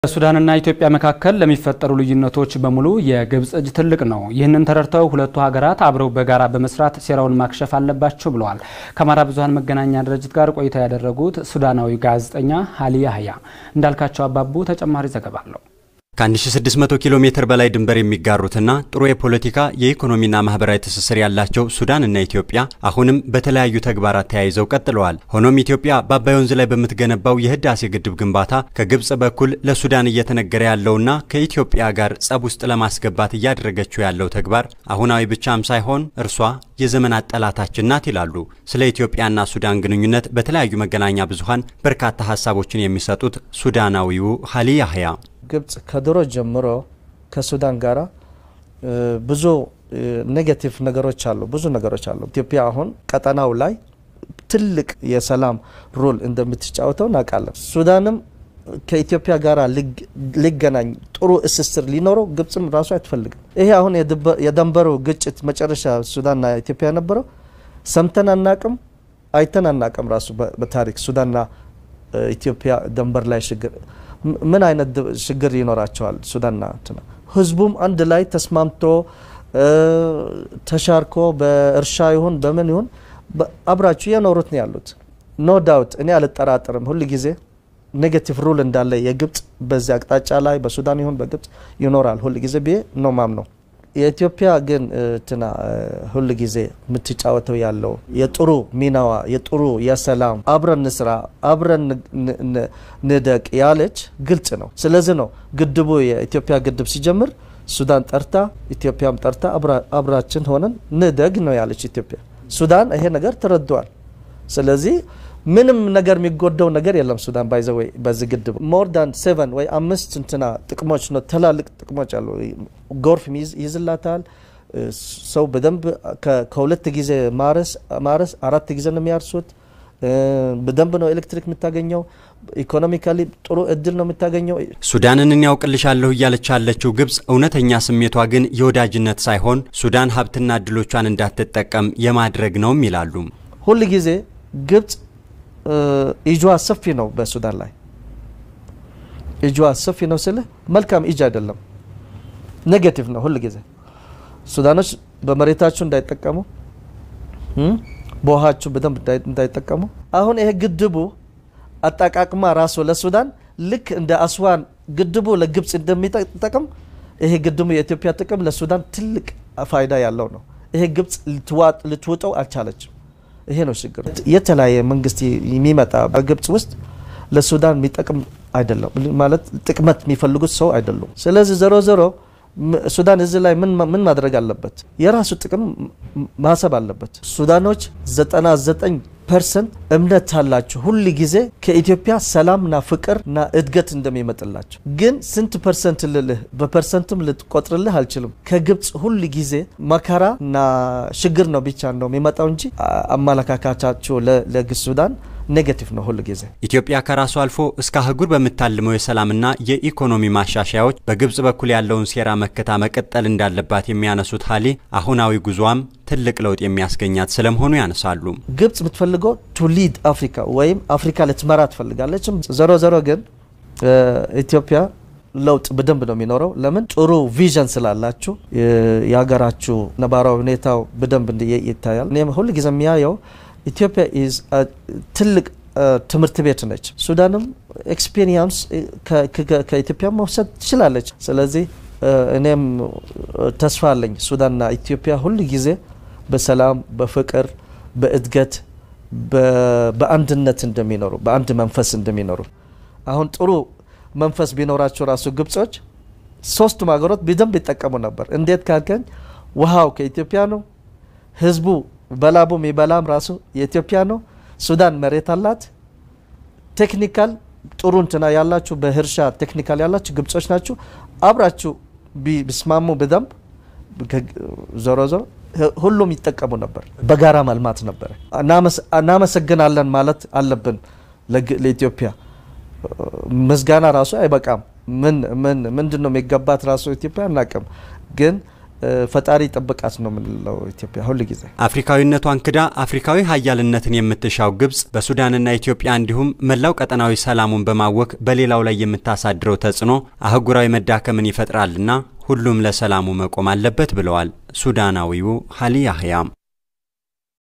በሱዳንና ኢትዮጵያ መካከል ለሚፈጠሩ ልዩነቶች በሙሉ የግብጽ እጅ ትልቅ ነው። ይህንን ተረድተው ሁለቱ ሀገራት አብረው በጋራ በመስራት ሴራውን ማክሸፍ አለባቸው ብለዋል። ከአማራ ብዙኃን መገናኛ ድርጅት ጋር ቆይታ ያደረጉት ሱዳናዊ ጋዜጠኛ አሊ ያህያ እንዳልካቸው አባቡ ተጨማሪ ዘገባ አለው። ከ1600 ኪሎ ሜትር በላይ ድንበር የሚጋሩትና ጥሩ የፖለቲካ የኢኮኖሚና ማህበራዊ ትስስር ያላቸው ሱዳንና ኢትዮጵያ አሁንም በተለያዩ ተግባራት ተያይዘው ቀጥለዋል። ሆኖም ኢትዮጵያ በአባይ ወንዝ ላይ በምትገነባው የህዳሴ ግድብ ግንባታ ከግብጽ በኩል ለሱዳን እየተነገረ ያለውና ከኢትዮጵያ ጋር ጸብ ውስጥ ለማስገባት እያደረገችው ያለው ተግባር አሁናዊ ብቻም ሳይሆን እርሷ የዘመናት ጠላታችን ናት ይላሉ ስለ ኢትዮጵያና ሱዳን ግንኙነት በተለያዩ መገናኛ ብዙኃን በርካታ ሀሳቦችን የሚሰጡት ሱዳናዊው አሊ ያህያ ግብጽ ከድሮ ጀምሮ ከሱዳን ጋራ ብዙ ኔጌቲቭ ነገሮች አሉ፣ ብዙ ነገሮች አሉ። ኢትዮጵያ አሁን ቀጠናው ላይ ትልቅ የሰላም ሮል እንደምትጫወተው እናውቃለን። ሱዳንም ከኢትዮጵያ ጋር ሊገናኝ ጥሩ እስስር ሊኖረው ግብጽም ራሱ አትፈልግም። ይሄ አሁን የደንበሩ ግጭት መጨረሻ ሱዳንና ኢትዮጵያ የነበረው ሰምተን አናቅም፣ አይተን አናቅም። ራሱ በታሪክ ሱዳንና ኢትዮጵያ ደንበር ላይ ችግር ምን አይነት ችግር ይኖራቸዋል? ሱዳንና ህዝቡም አንድ ላይ ተስማምቶ ተሻርኮ በእርሻ ይሁን በምን ይሁን አብራችሁ የኖሩት ነው ያሉት። ኖ ዳውት እኔ አልጠራጠርም ሁል ጊዜ ኔጌቲቭ ሩል እንዳለ የግብጽ በዚህ አቅጣጫ ላይ በሱዳን ይሁን በግብጽ ይኖራል ሁል ጊዜ ብዬ ነው ማምነው። የኢትዮጵያ ግን ትና ሁል ጊዜ የምትጫወተው ያለው የጥሩ ሚናዋ የጥሩ የሰላም አብረን ንስራ አብረን ንደቅ ያለች ግልጽ ነው። ስለዚህ ነው ግድቡ የኢትዮጵያ ግድብ ሲጀምር ሱዳን ጠርታ ኢትዮጵያም ጠርታ አብራችን ሆነን ንደግ ነው ያለች ኢትዮጵያ። ሱዳን ይሄ ነገር ተረድቷል። ስለዚህ ምንም ነገር የሚጎደው ነገር የለም። ሱዳን ባይዘ ወይ በዚህ ግድብ ሞር ዳን ሴቨን ወይ አምስት እንትና ጥቅሞች ነው ትላልቅ ጥቅሞች አሉ። ጎርፍ ይዝላታል። ሰው በደንብ ከሁለት ጊዜ ማረስ አራት ጊዜ ነው የሚያርሱት። በደንብ ነው ኤሌክትሪክ የምታገኘው። ኢኮኖሚካሊ ጥሩ እድል ነው የምታገኘው። ሱዳንን እኔ ያውቅልሻለሁ እያለች ያለችው ግብጽ እውነተኛ ስሜቷ ግን የወዳጅነት ሳይሆን ሱዳን ሀብትና እድሎቿን እንዳትጠቀም የማድረግ ነውም ይላሉ። ሁል ጊዜ ግብጽ እጇ ሰፊ ነው በሱዳን ላይ እጇ ሰፊ ነው ስልህ መልካም እጅ አይደለም፣ ኔጌቲቭ ነው ሁል ጊዜ ሱዳኖች በመሬታችሁ እንዳይጠቀሙ በውሃችሁ በደንብ እንዳይጠቀሙ። አሁን ይሄ ግድቡ አጠቃቅማ ራሱ ለሱዳን ልክ እንደ አስዋን ግድቡ ለግብጽ እንደሚጠቅም ይሄ ግድቡ የኢትዮጵያ ጥቅም ለሱዳን ትልቅ ፋይዳ ያለው ነው። ይሄ ግብጽ ልትውጠው አልቻለችም። ይሄ ነው ችግር። የተለያየ መንግስት የሚመጣ በግብጽ ውስጥ ለሱዳን የሚጠቅም አይደለም ማለት ጥቅመት የሚፈልጉት ሰው አይደሉም። ስለዚህ ዘሮ ዘሮ ሱዳን እዚህ ላይ ምን ማድረግ አለበት? የራሱ ጥቅም ማሰብ አለበት። ሱዳኖች 99 ፐርሰንት እምነት አላቸው ሁል ጊዜ ከኢትዮጵያ ሰላምና ፍቅርና እድገት እንደሚመጥላቸው። ግን ስንት ፐርሰንት ልልህ በፐርሰንትም ልትቆጥርልህ አልችልም። ከግብጽ ሁል ጊዜ መከራ እና ችግር ነው ብቻ ነው የሚመጣው እንጂ አመለካከታቸው ለሱዳን ኔጌቲቭ ነው ሁል ጊዜ። ኢትዮጵያ ከራሱ አልፎ እስከ አህጉር በምታልመው የሰላምና የኢኮኖሚ ማሻሻያዎች በግብጽ በኩል ያለውን ሴራ መከታ መቀጠል እንዳለባት የሚያነሱት ሀሊ አሁናዊ ጉዟም ትልቅ ለውጥ የሚያስገኛት ስለመሆኑ ያነሳሉ። ግብጽ የምትፈልገው ቱ ሊድ አፍሪካ ወይም አፍሪካ ልትመራ ትፈልጋለችም። ዘሮ ዘሮ ግን ኢትዮጵያ ለውጥ በደንብ ነው የሚኖረው። ለምን ጥሩ ቪዥን ስላላችሁ የሀገራችሁ ነባራዊ ሁኔታው በደንብ ይታያል። እኔም ሁል ጊዜ የሚያየው ኢትዮጵያ ኢዝ ትልቅ ትምህርት ቤት ነች። ሱዳንም ኤክስፔሪንስ ከኢትዮጵያ መውሰድ ትችላለች። ስለዚህ እኔም ተስፋ አለኝ ሱዳንና ኢትዮጵያ ሁል ጊዜ በሰላም በፍቅር በእድገት በአንድነት እንደሚኖሩ በአንድ መንፈስ እንደሚኖሩ አሁን ጥሩ መንፈስ ቢኖራቸው ራሱ ግብጾች ሶስቱም ሀገሮች በደንብ ይጠቀሙ ነበር። እንዴት ካልከኝ ውሃው ከኢትዮጵያ ነው። ህዝቡ በላቡ የሚበላም ራሱ የኢትዮጵያ ነው። ሱዳን መሬት አላት። ቴክኒካል ጥሩ እንትና ያላችሁ በእርሻ ቴክኒካል ያላችሁ ግብጾች ናችሁ። አብራችሁ ቢስማሙ በደንብ ዞሮ ዞሮ ሁሉም ይጠቀሙ ነበር። በጋራ መልማት ነበረ። እናመሰግናለን ማለት አለብን ለኢትዮጵያ። ምስጋና ራሱ አይበቃም። ምን ምንድን ነው የሚገባት ራሱ ኢትዮጵያ አናቅም። ግን ፈጣሪ ጥብቃት ነው የምንለው ኢትዮጵያ ሁል ጊዜ። አፍሪካዊነቷን ክዳ አፍሪካዊ ሀያልነትን የምትሻው ግብጽ በሱዳንና ኢትዮጵያ እንዲሁም መላው ቀጠናዊ ሰላሙን በማወክ በሌላው ላይ የምታሳድረው ተጽዕኖ አህጉራዊ መዳከምን ይፈጥራልና ሁሉም ለሰላሙ መቆም አለበት ብለዋል ሱዳናዊው ሀሊ ያህያም።